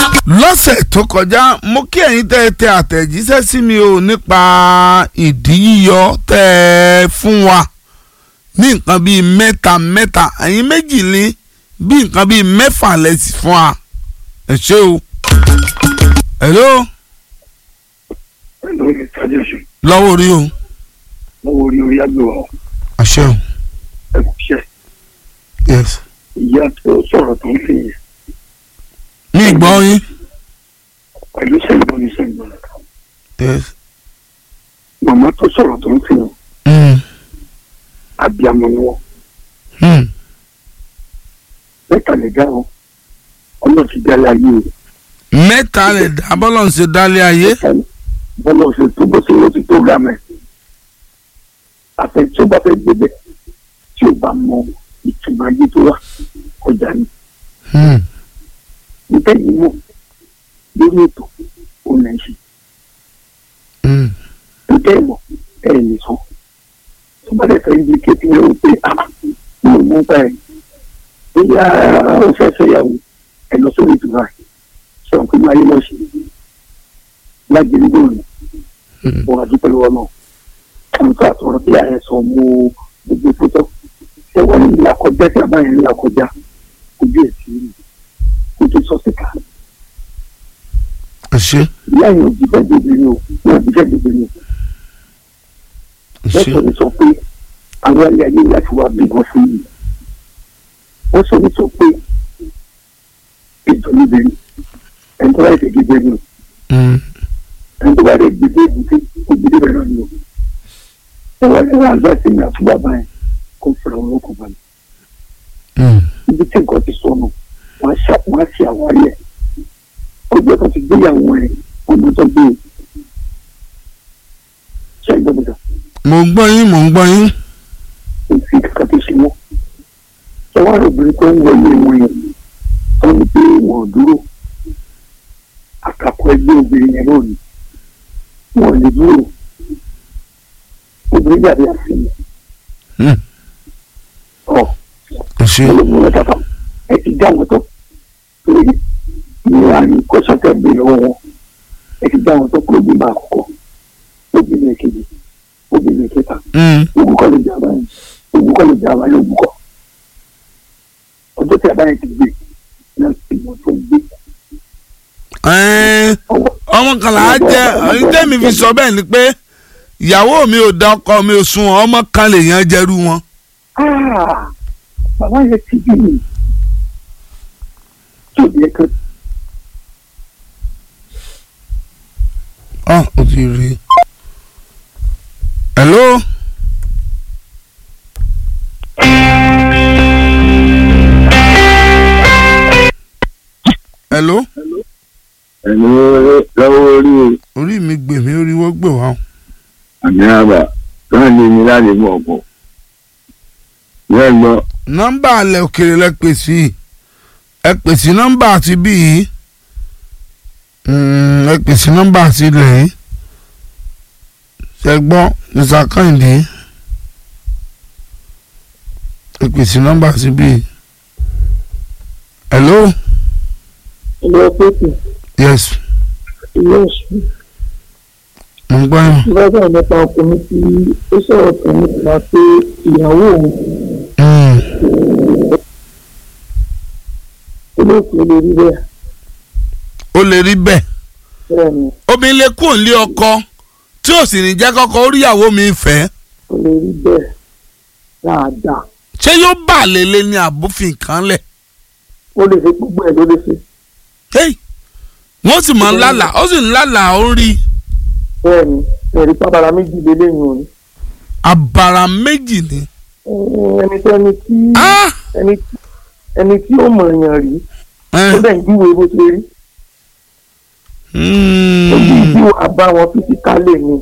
lọ́sẹ̀ tó kọjá mo kí ẹ̀yin tẹ́ ẹ tẹ àtẹ̀jíṣẹ́ sí mi o nípa ìdí yíyọ tẹ́ ẹ fún wa ní nǹkan bíi mẹ́ta mẹ́ta ẹ̀yin méjì ní bí nǹkan bíi mẹ́fà lẹ́sì fún wa ẹ ṣé o. hello pẹ̀lú ìtajẹ́sùn lọ́wọ́ orí o lọ́wọ́ orí orí àgbẹ̀wò àṣẹ o ẹ̀kúṣẹ́ yes ìyá tó sọ̀rọ̀ tó ń fi yẹn mi gbọ́ yín pẹ̀lú sẹ́yìnbọn ní sẹ́yìnbọn yes màmá tó sọ̀rọ̀ tó ń fi yẹn mm. abiyamọ ni wọ́n Mm. mẹ́ta lè dá wọn ọmọ ti dá láyé o mẹ́ta lè dá bọ́lọ̀ ń ṣe dálé ayé bọ́lá ṣe tó bó ṣe ló ti tó gà mẹ́ àfẹ tí ó bá fẹ́ gbébẹ̀ tí ó bá mọ ìtumọ̀ ayé tó wà ọjà ni Mm. níta yìí mọ̀ lórí ètò òun náà ṣe Mm. níta ìmọ̀ ẹ̀ lè sọ tó bá dẹ̀ fẹ́ ibi kékeré rẹ̀ wípé ah mo mú bá ẹ̀ bóyá ó fẹ́ fẹ́yàwó ẹ̀ lọ sórí ìtura ẹ̀ sọ̀rọ̀ pé máa yé lọ sí lágbèrè lónìí Mm. wọn àdúpẹ́ lọ́wọ́ náà kàńtà sọ̀rọ̀ bí ààrẹ sọ mú gbogbo fótó ṣé wọ́n ní ìlà kọjá tí a bá yẹn ń là kọjá ojú ẹ̀ sí rí kó tó sọ síta àṣẹ ìyá yẹn ò jíjẹ́ gbèbè ni o wọn ò jíjẹ́ gbèbè ni o àṣẹ wọ́n sọ ní sọ pé àwọn ilé ayé láti wá bí wọ́n fún yìí wọ́n sọ ní sọ pé ètò níbi ẹni tó bá yẹ gbèbè ni o Mm. ẹni tó bá yẹ gbèbè èbúté ó gbèbè bẹ̀rẹ̀ náà ni o ṣé wọ́n lè wá àgbà sí ní àtúbà báyìí kó fura wọn kò balẹ̀. Mm. ibi tí nǹkan ti sọnù wọn á ṣe wọn á ṣe àwárí ẹ ọjọ́ kan ti gbéyàwó ẹ ọmọ tó gbé e ṣe ìgbọ́dọ̀ mo ń gbọ́ yín mo ń gbọ́ yín kò sí kankan tó ṣe wọn ṣé wọn rò obìnrin tó ń wọlé wọn yẹn tó ń gbé wọn dúró àkàkọ ẹgbẹ́ obìnrin yẹn náà ni wọn ò lè dúró obìnrin dàbí àfihàn Mm. ọ àṣẹ olóògùn rẹ tàbá ẹ ti dá wọn tó torí ní àárín kọ́sọ́tẹ̀ gbé lọ́wọ́ wọn ẹ ti dá wọn tó kúrò bíbá àkọ́kọ́ obìnrin èkejì obìnrin ìkẹta Mm. ogun kọ́ lè jà báyìí ogun kọ́ lè jà báyìí ogun kọ́ ọjọ́ tí a báyìí ti gbé náà ti mọ̀ tó gbé Ẹ́ẹ́, ọwọ́ ọmọ kan là á jẹ ẹni tẹ́mi fi sọ bẹ́ẹ̀ ni pé ìyàwó mi ò da ọkọ mi ò sun ọmọ kan lè yan jẹrú wọn. Ah, bàbá yẹn ti bí mi tí ò yẹ kan ọ ò ti rí i. hello. hello. ẹni lọ́wọ́ orí orí mi gbè mí orí wọ́n gbè wá. àmì àbà náà ní mi láti mú ọ̀pọ̀. bẹ́ẹ̀ gbọ́ nọ́mbà alẹ́ òkèrè lẹ pè sí i. ẹ pè sí nọ́mbà àti bí yìí Mm, ẹ pè sí nọ́mbà àti ilẹ̀ yìí ṣe gbọ́ mr kẹ́hìndé ẹ pè sí nọ́mbà àti bí yìí. hello ìlú ọpẹ́tì yes ìlú ọ̀ṣun mo ń gbọ́ yín. lọ́dọ̀ nípa ọkùnrin tí ó sọ̀rọ̀ kan nípa pé ìyàwó òun Mm, olóòtú lè rí bẹ́ẹ̀ ó lè rí bẹ́ẹ̀ bẹ́ẹ̀ ni obìnrin lè kúrò nílé ọkọ tí ò sì ní jẹ́ kọ́kọ́ oríyàwó mi fẹ́ ó lè rí bẹ́ẹ̀ dáadáa ṣé yóò bà lélẹ̀ ní àbófin kan lẹ̀. ó lè ṣe gbogbo ẹ̀ ló lè ṣe Hey, wọ́n sì máa ń lálàá ó sì ń lálàá ó ń rí bẹ́ẹ̀ ni ẹ̀rí pápára méjì lélẹ́yìn òní abara méjì ni. ẹni tí ẹni tí Ah! ẹni tí ẹni tí ó mọ̀ èèyàn rí Eh, ó dẹ̀ ń júwe bó ṣe rí ó bí mm. ìdíwọ̀ àbá wọn fisikálẹ̀ ni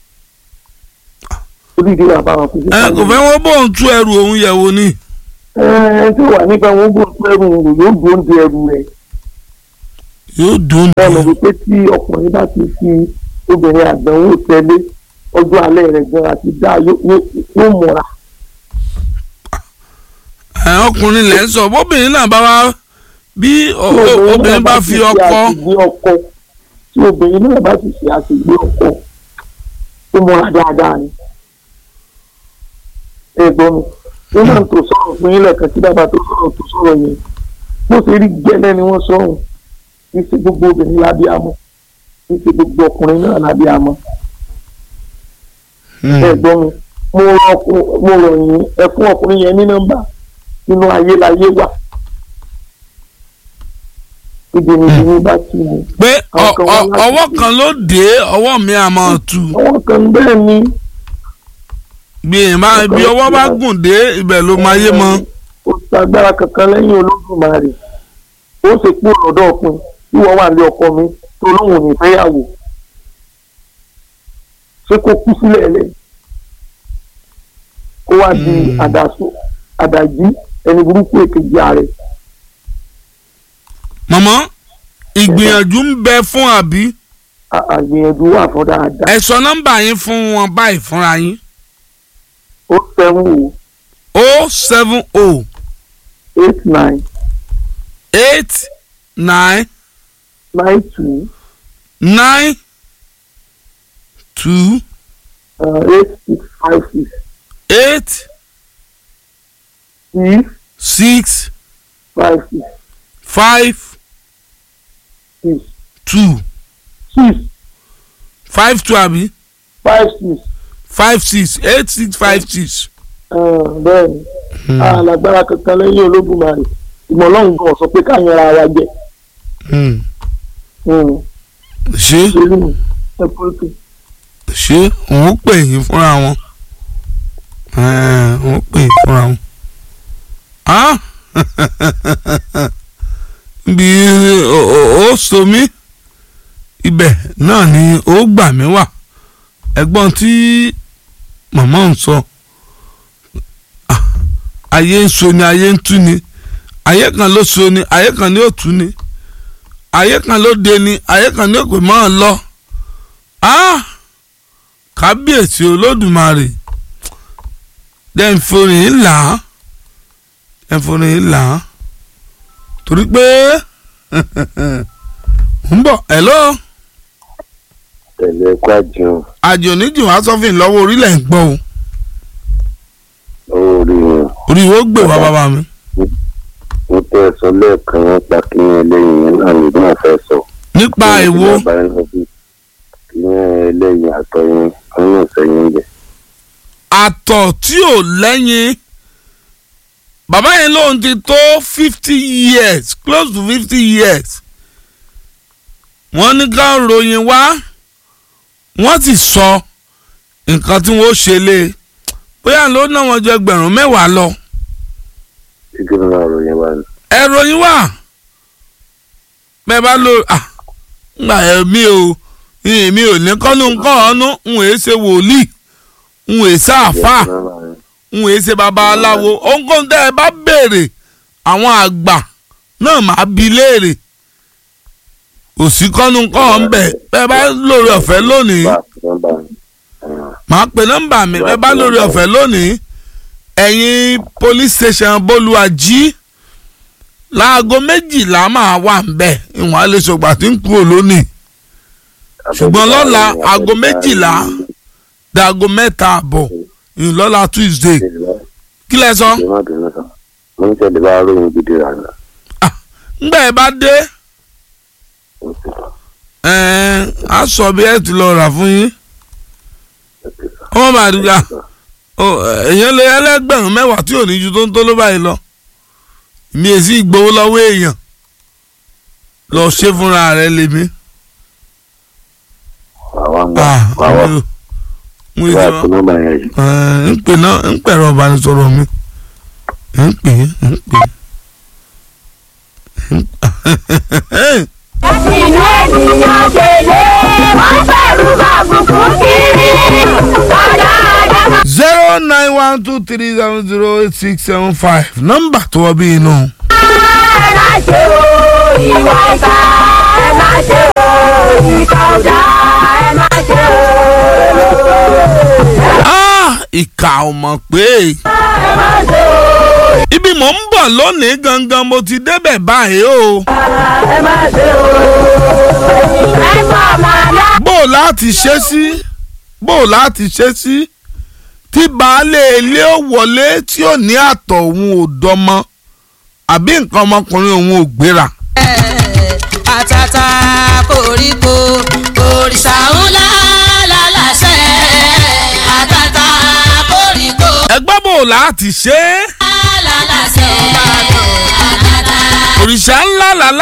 ó bí ìdíwọ̀ àbá wọn ẹ fisikálẹ̀ kò fẹ́ wọ́n bóun tú ẹrù òun yẹ̀ wò ni. ẹ tí ó wà nípa wọn bó tó ẹrù rẹ̀ yóò dúró de ẹrù rẹ̀ yóò dùn bẹ́ẹ̀ dùn. ni wípé tí ọkùnrin bá ti fi obìnrin àgbẹ̀wò tẹ́lẹ̀ ọjọ́ alẹ́ rẹ̀ gan àti dá yóò yóò- yóò múra ẹ ọkùnrin lẹ́ ń sọ bóbìnrin náà bá wá bí o- tí o- obìnrin bá fi ṣe ọkọ àṣìgbé ọkọ tí obìnrin náà bá ti ṣe àṣìgbé ọkọ ó múra dáadáa ni ẹ̀gbọ́n mi wọ́n máa ń tó sọ̀rọ̀ fún yín lẹ́ẹ̀kan tí bàbá tó sọ̀rọ̀ tó sọ̀rọ̀ yẹn bó ṣe rí gẹ́lẹ́ ni wọ́n sọ̀rọ̀ kì í ṣe gbogbo obìnrin lábí amọ́ kì í ṣe gbogbo ọkùnrin náà lábí amọ́ ẹ̀gbọ́n mi mo rọ ọkùn- mo rọ̀ yín ẹ fún ọkùnrin yẹn ní nọ́mbà nínú ayé láyé wà ìdìnnìdìnnì bá ti mú pé ọ- Àwọn kan wá ọ- láti ọwọ́ fi- kan ló dé ọwọ́ mi á máa tu àwọn kan bẹ́ẹ̀ ni bí èèyàn bá bí ọwọ́ bá gùn dé ibẹ̀ ló máa yé mọ́ kò sagbára kankan lẹ́yìn olódùmarè ó sì kú lọ́dọ̀ ọkùnrin tí wọ́n wà ní ọkọ mi tó lóun ò ní fẹ́yàwó ṣé kó kú sílẹ̀ lẹ̀ kó wá di Hmm. àdàsó àdàjí ẹni burúkú èkejì ààrẹ mọ̀mọ́ ìgbìyànjú ń bẹ fún àbí À- àgbìyànjú wà fún dáadáa ẹ sọ nọ́mbà yín fún wọn báyìí fúnra yín ó seven o o seven o eight nine eight nine nine two nine two uh, eight six five six eight six six five six five six two six five two àbí five six five six eight six five six. uh, bẹ́ẹ̀ ni alágbára kankan lẹ́yìn olódùmarè ìmọ̀ ọlọ́run gan sọ pé ká yanra ara jẹ ṣé ṣèlú mi ẹ pọ́lítì. ṣé òun pè yín fúnra wọn òun pè yín fúnra wọn. Ah! bí o- o- ó so mí ibẹ̀ náà ni ó gbà mí wà ẹ̀gbọ́n tí màmá ń sọ Ah, ayé ń so ni ayé ń tú ni ayé kan ló so ni ayé kan ni ó tú ni ayé kan ló de ni ayé kan ni ó pè mọ́ ọ lọ Ah! kábíyèsí olódùmarè dẹ́nforin ńlá dẹ́nforin ńlá torí pé ń bọ̀ hello tẹ̀lé kwájú àjò oníjì wá sọ́fìn lọ́wọ́ orílẹ̀ ń gbọ́ o orí orí ìwé ó gbé wá bàbá mi. mo tẹ́ ẹ sọ lẹ́ẹ̀kan nípa kíní eléyìí yẹn náà ní náà fẹ́ sọ. nípa èwo kíní eléyìí àtọyìn wọn yóò sẹ́yìn jẹ. àtọ̀ tí ò lẹ́yìn bàbá yẹn lóun ti tó fifty years close to fifty years wọ́n ní ká ròyìn wá wọ́n sì sọ nǹkan tí wọ́n ṣe lé e bóyá ló ná wọn jọ ẹgbẹ̀rún mẹ́wàá lọ tí kí ló máa ròyìn wá ní. ẹ ròyìn wá bẹ́ẹ̀ bá lò ah ngbà ẹ mi ò mi ò ní kọ́nu nǹkan ọ̀nù ń wèé ṣe wòlíì ń wèé sáàfà ń wèé ṣe babaláwo ohunkóhun tẹ́ ẹ bá béèrè àwọn àgbà náà máa bi léèrè òsì kọ́nu nǹkan ọ̀hún bẹ̀ bẹ́ẹ̀ bá lórí ọ̀fẹ́ lónìí màá pe nọ́mbà mi bẹ́ẹ̀ bá lórí ọ̀fẹ́ lónìí ẹ̀yin police station bolúwàjí láago méjìlá máa wà ń bẹ̀ ìwọ̀n àlesògbà tí ń kúrò lónìí ṣùgbọ́n lọ́la aago méjìlá dago mẹ́ta àbọ̀ ìlọ́la tuesday kí lẹ sọ mo ń tẹ̀lé bá ròyìn gidi rà ní. ńgbà ẹ bá dé ẹ̀ẹ́n á sọ bí ẹ ti lọ rà fún yín ọmọ màdùgà èèyàn lè ẹlẹ́gbẹ̀rún mẹ́wàá tí ò ní ju tó ń tó ló báyìí lọ mi è sí gbowó lọ́wọ́ èèyàn lọ ṣe fúnra rẹ lèmi. àwọn àgbà Ah, àwọn mi ò- mo ìwà ìjọba àti nọ́mbà yẹn yìí. ń pè náà ń pẹ̀rọ ìbánisọ̀rọ̀ mi ń pè é ń pè é. inú ènìyàn ṣèlè wọ́n bẹ̀rù bàbùkù kiri ọ̀dà àdàmà. zero nine one two three seven zero eight six seven five nọ́mbà tó wọ bí inú. ẹ má ṣe o ìwà ìta ẹ má ṣe o ìta ọ̀dà ẹ má ṣe o. Ah, ìkà ò mọ̀ pé ẹ má ṣe o ibi mò ń bọ̀ lónìí gangan mo ti débẹ̀ báyìí o. ẹ má ṣe o. ẹ má máa lá. bó o láti ṣe sí bó o láti ṣe sí tí baálé ilé ó wọlé tí ò ní àtọ̀ òun ò dọmọ àbí nǹkan ọmọkùnrin òun ò gbéra. àtàtà koríko òrìṣà ńlá lálàṣẹ àtàtà koríko ẹgbẹ́ bò láti ṣe é lálàṣẹ àtàtà. òrìṣà ńlá làlá